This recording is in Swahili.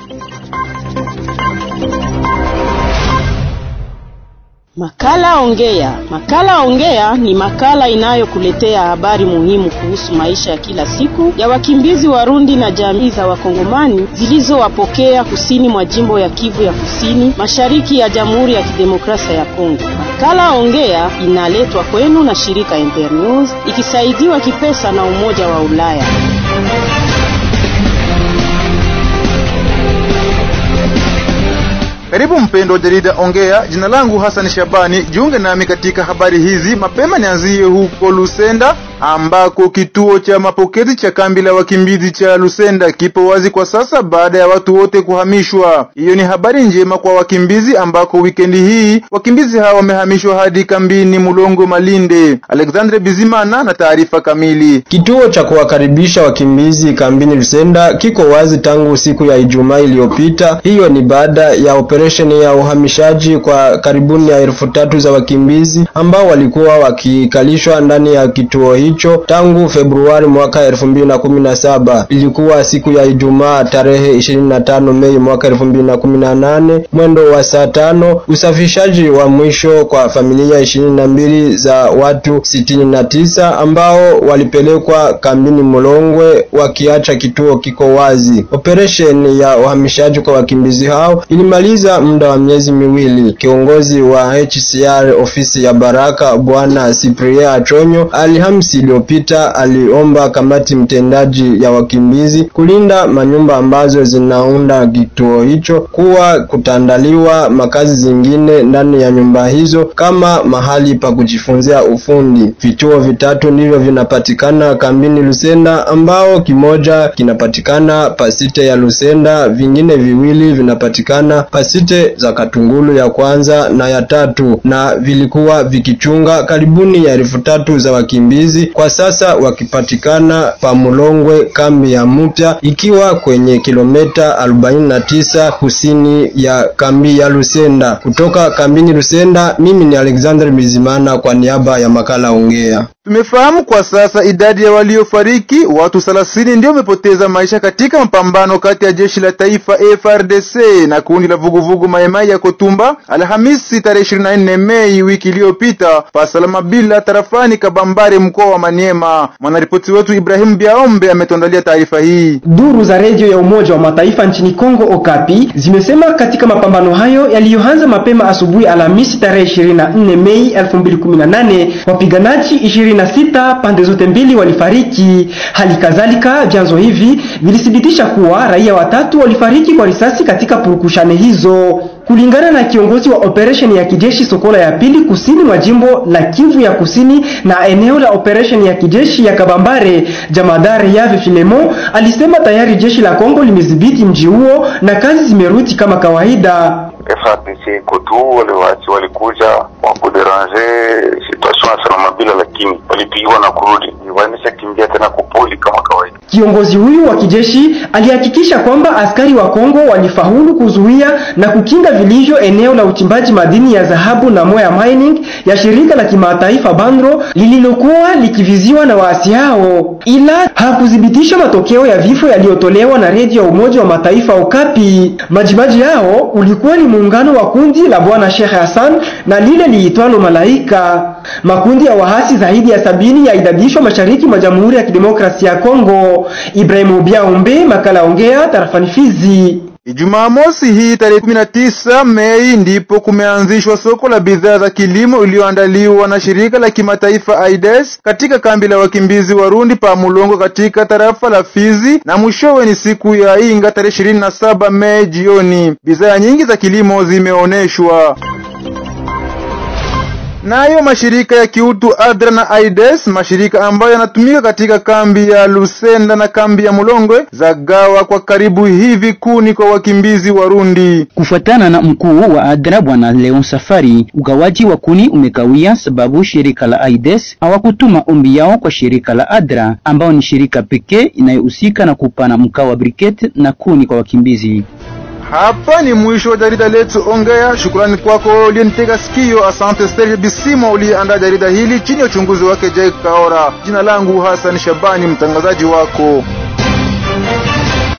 Makala Ongea. Makala Ongea ni makala inayokuletea habari muhimu kuhusu maisha ya kila siku ya wakimbizi Warundi na jamii za Wakongomani zilizowapokea kusini mwa jimbo ya Kivu ya Kusini, mashariki ya Jamhuri ya Kidemokrasia ya Kongo. Makala Ongea inaletwa kwenu na shirika Internews ikisaidiwa kipesa na Umoja wa Ulaya. Karibu mpendo wa jarida Ongea. Jina langu Hassan Shabani, jiunge nami katika habari hizi. Mapema nianzie huko Lusenda ambako kituo cha mapokezi cha kambi la wakimbizi cha Lusenda kipo wazi kwa sasa baada ya watu wote kuhamishwa. Hiyo ni habari njema kwa wakimbizi ambako wikendi hii wakimbizi hawa wamehamishwa hadi kambini Mulongo Malinde. Alexandre Bizimana na taarifa kamili. Kituo cha kuwakaribisha wakimbizi kambini Lusenda kiko wazi tangu siku ya Ijumaa iliyopita. Hiyo ni baada ya operesheni ya uhamishaji kwa karibuni ya elfu tatu za wakimbizi ambao walikuwa wakikalishwa ndani ya kituo hicho tangu Februari mwaka elfu mbili na kumi na saba. Ilikuwa siku ya Ijumaa tarehe ishirini na tano Mei mwaka elfu mbili na kumi na nane mwendo wa saa tano usafishaji wa mwisho kwa familia ishirini na mbili za watu sitini na tisa ambao walipelekwa kambini Mulongwe wakiacha kituo kiko wazi. Operesheni ya uhamishaji kwa wakimbizi hao ilimaliza muda wa miezi miwili. Kiongozi wa HCR ofisi ya Baraka Bwana Cyprien Achonyo Alhamisi iliyopita aliomba kamati mtendaji ya wakimbizi kulinda manyumba ambazo zinaunda kituo hicho kuwa kutaandaliwa makazi zingine ndani ya nyumba hizo kama mahali pa kujifunzia ufundi. Vituo vitatu ndivyo vinapatikana kambini Lusenda, ambao kimoja kinapatikana pasite ya Lusenda, vingine viwili vinapatikana pasite za Katungulu ya kwanza na ya tatu, na vilikuwa vikichunga karibuni ya elfu tatu za wakimbizi kwa sasa wakipatikana pa Mulongwe kambi ya mpya ikiwa kwenye kilomita 49 kusini ya kambi ya Lusenda. Kutoka kambini Lusenda, mimi ni Alexander Bizimana kwa niaba ya makala Ongea. Tumefahamu kwa sasa idadi ya waliofariki, watu 30 ndio wamepoteza maisha katika mapambano kati ya jeshi la taifa FRDC na kundi la vuguvugu Maimai ya Kotumba Alhamisi tarehe 24 Mei wiki iliyopita pasalama bila tarafani Kabambare mkoa wa Maniema. Mwanaripoti wetu Ibrahim Biaombe ametuandalia taarifa hii. Duru za redio ya Umoja wa Mataifa nchini Kongo Okapi zimesema katika mapambano hayo yaliyoanza mapema asubuhi Alhamisi tarehe 24 Mei 2018 wapiganaji 26 pande zote mbili walifariki. Hali kadhalika vyanzo hivi vilithibitisha kuwa raia watatu walifariki kwa risasi katika purukushane hizo. Kulingana na kiongozi wa operesheni ya kijeshi Sokola ya pili kusini mwa jimbo la Kivu ya kusini na eneo la operesheni ya kijeshi ya Kabambare, jamadari Yave Filemo alisema tayari jeshi la Kongo limedhibiti mji huo na kazi zimerudi kama kawaida. FARDC kotu wale waasi walikuja kwa kuderange situation ya salama bila, lakini walipigwa na kurudi, wameshakimbia tena kupoli kama kawaida. Kiongozi huyu wa kijeshi alihakikisha kwamba askari wa Kongo walifaulu kuzuia na kukinga vilivyo eneo la uchimbaji madini ya dhahabu na Moya Mining ya shirika la kimataifa Bandro lililokuwa likiviziwa na waasi hao, ila hakuthibitisha matokeo ya vifo yaliyotolewa na redio ya Umoja wa Mataifa Okapi. Majimaji yao ulikuwa ni muungano wa kundi la Bwana Sheikh Hassan na lile liitwalo Malaika. Makundi ya wahasi zaidi ya sabini yaidadishwa mashariki mwa Jamhuri ya Kidemokrasia ya Kongo. Ibrahimu Biaombe, makala Ongea, tarafani Fizi. Ijumaa mosi hii tarehe 19 Mei ndipo kumeanzishwa soko la bidhaa za kilimo iliyoandaliwa na shirika la kimataifa AIDS katika kambi la wakimbizi Warundi pa Mulongo katika tarafa la Fizi, na mwishowe ni siku ya Inga tarehe 27 Mei jioni. Bidhaa nyingi za kilimo zimeoneshwa nayo mashirika ya kiutu ADRA na AIDS, mashirika ambayo yanatumika katika kambi ya Lusenda na kambi ya Mulongwe, zagawa kwa karibu hivi kuni kwa wakimbizi Warundi. Kufuatana na mkuu wa ADRA bwana Leon Safari, ugawaji wa kuni umekawia sababu shirika la AIDS hawakutuma ombi yao kwa shirika la ADRA ambao ni shirika pekee inayohusika na kupana mkaa wa briquette na kuni kwa wakimbizi. Hapa ni mwisho wa jarida letu Ongea. Shukrani kwako uliyenitega sikio. Asante Serge Bisimo uliyeandaa jarida hili chini ya uchunguzi wake Jake Kaora. Jina langu Hassan Shabani, mtangazaji wako.